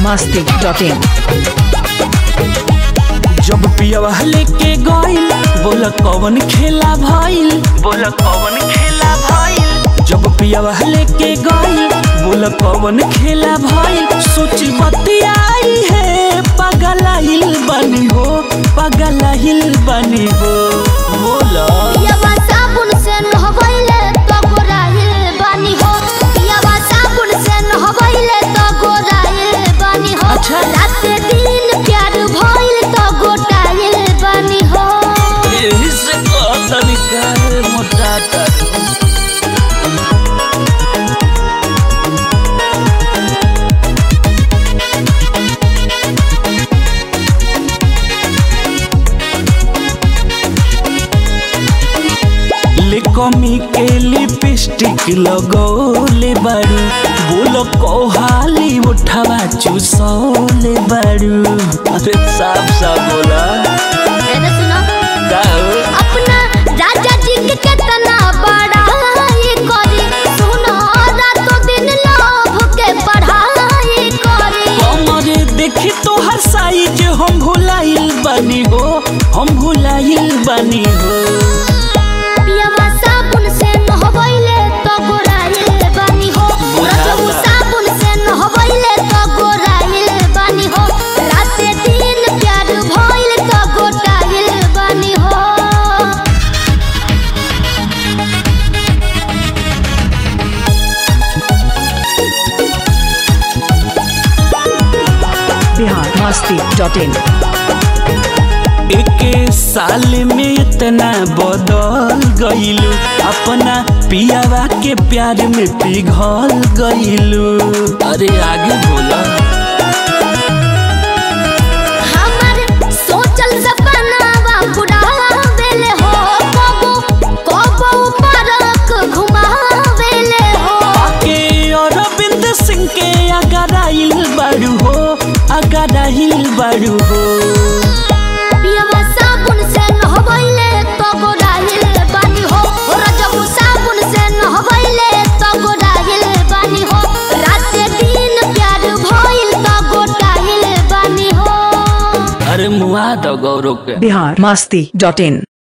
Masti dot in जब पियवा लेके गइल बोला कौन खेला भइल बोला कौन खेला भइल जब पियवा लेके गइल बोला कौन खेला भइल सोची बतियाई है पगलाइल बनी हो पगलाइल बनी हो बोला पियवा साबुन से नहबैले तो गोराइल बानी हो पियवा साबुन से नहबैले तो गोराइल बानी हो अच्छा। रात दिन प्यार भइल तो गोटाइल बानी हो यही से कहतनी काहे मोटा कर ले कमी के लिपस्टिक लगौले बारू बोलो कोहाली उठावा चूसौले बारू अरे साफ साफ बोला मैंने सुना का हो? अपना राजा जी के कितना बड़ा ये करी सुनो रातों दिन लोभ के पढ़ाई करी कमरे देखी तो हर साइज हम भुलाइल बनी हो हम भुलाइल बनी हो पियवा साबुन से नहबैले तो गोराइल बानी हो रजबू साबुन से नहबैले तो गोराइल बानी हो रात दिन प्यार भइल तो गोटाइल बानी हो बिहार मस्ती डॉट इन एक साल में इतना बदल गइलू अपना पियावा के प्यार में पिघल गइलू अरे आगे बोला हमर सोचल सपनावा बुढ़ावेले हो कबो कबो परक घुमावेले हो के अरविंद सिंह के अगराइल बारू हो अगराइल बारू हो पियवा साबुन से नहबैले तो गोराइल बानी हो रजबू साबुन से नहबैले तो गोराइल बानी हो रात दिन प्यार भइल तो गोटाइल बानी हो अरे मुआ दो गौरव के बिहार मस्ती डॉट इन